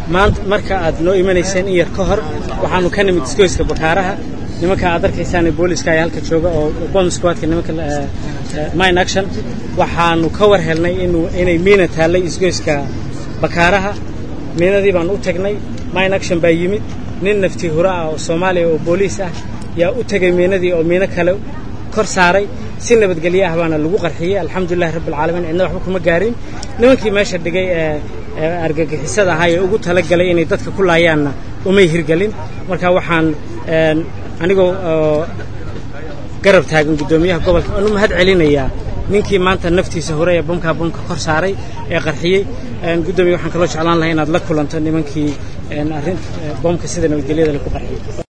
maanta marka aad noo imanayseen in yar ka hor waxaanu ka nimid isgoyska bakaaraha nimanka aad arkaysaan booliska ayaa halka jooga oo bomb squadka nimanka mine action waxaanu ka war helnay inay miina taallay isgoyska bakaaraha miinadii baanu u tagnay mine action baa yimid nin nafti hura ah oo soomaaliya oo booliis ah yaa u tegay miinadii oo miino kale kor saaray si nabadgelyo ah baana lagu qarxiyey alxamdulilahi rabbilcaalamiin cidna waxba kuma gaarin nimankii meesha dhigay ee argagixisada ahaa ee ugu talagalay inay dadka ku laayaanna umay hirgelin marka waxaan anigoo garab taagan guddoomiyaha gobolka aan u mahad celinayaa ninkii maanta naftiisa hore ee bamkaa bamka kor saaray ee qarxiyey guddoomiya waxaan kaloo jeclaan lahay inaad la kulanto nimankii arrin boomka sida nabadgelyada lagu qarxiyey